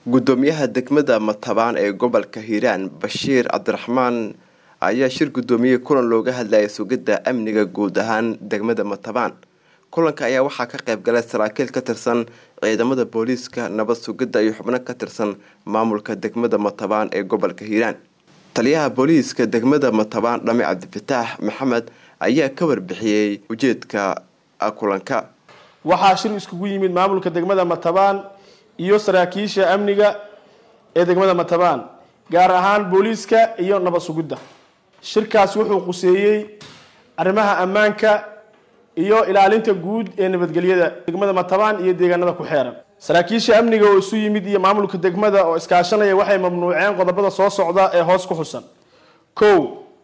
gudoomiyaha degmada matabaan ee gobolka hiiraan bashiir cabdiraxmaan ayaa shir gudoomiyey kulan looga hadlayay sugidda amniga guud ahaan degmada matabaan kulanka ayaa waxaa ka qayb galay saraakiil ka tirsan ciidamada booliiska nabad sugidda iyo xubno ka tirsan maamulka degmada matabaan ee gobolka hiiraan taliyaha booliiska degmada matabaan dhame cabdifataax maxamed ayaa ka warbixiyey ujeedka kulanka waxaa shir iskugu yimid maamulka degmada matabaan iyo saraakiisha amniga ee degmada matabaan gaar ahaan booliiska iyo nabad sugidda shirkaas wuxuu quseeyey arrimaha ammaanka iyo ilaalinta guud ee nabadgelyada degmada matabaan iyo deegaanada ku xeeran saraakiisha amniga oo isu yimid iyo maamulka degmada oo iskaashanaya waxay mamnuuceen qodobada soo socda ee hoos ku xusan kow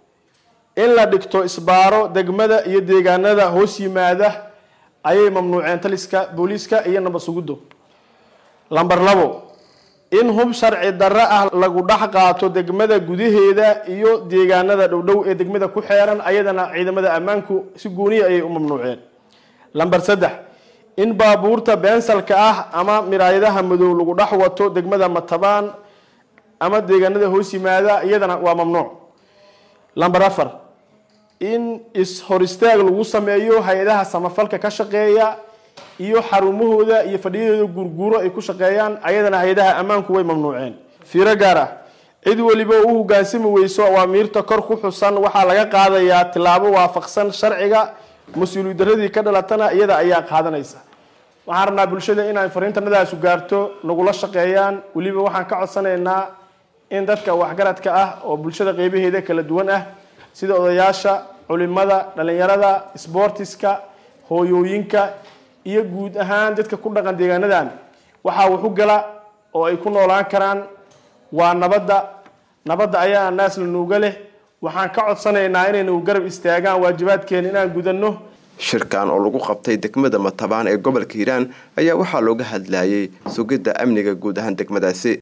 in la dhigto isbaaro degmada iyo deegaanada hoos yimaada ayay mamnuuceen taliska booliiska iyo nabad sugiddo lamber labo in hub sharci darro ah lagu dhex qaato degmada gudaheeda iyo deegaanada dhowdhow ee degmada ku xeeran ayadana ciidamada ammaanku si gooniya ayay u mamnuuceen lamber saddex in baabuurta beensalka ah ama miraayadaha madow lagu dhex wato degmada matabaan ama deegaanada hoos yimaada iyadana waa mamnuuc lamber afar in is-hor istaag lagu sameeyo hay-adaha samafalka ka shaqeeya iyo xarumahooda iyo fadhiyadooda guurguuro ay ku shaqeeyaan ayadana hay-adaha ammaanku way mamnuuceen fiiro gaar ah cid weliba u hogaansami weyso awaamiirta kor ku xusan waxaa laga qaadayaa tilaabo waafaqsan sharciga mas-uuliyad daradii ka dhalatana iyada ayaa qaadanaysa waxaan rabnaa bulshada inay fariintanadaasu gaarto nagula shaqeeyaan weliba waxaan ka codsanaynaa in dadka waxgaradka ah oo bulshada qeybaheeda kala duwan ah sida odayaasha culimada dhalinyarada sboortiska hooyooyinka iyo guud ahaan dadka ku dhaqan deegaanadan waxaa waxu gala oo ay ku noolaan karaan waa nabadda nabadda ayaa naasla nuuga leh waxaan ka codsanaynaa inaynu garab istaagaan waajibaadkeena inaan gudanno shirkan oo lagu qabtay degmada matabaan ee gobolka hiiraan ayaa waxaa looga hadlayay sugidda amniga guud ahaan degmadaasi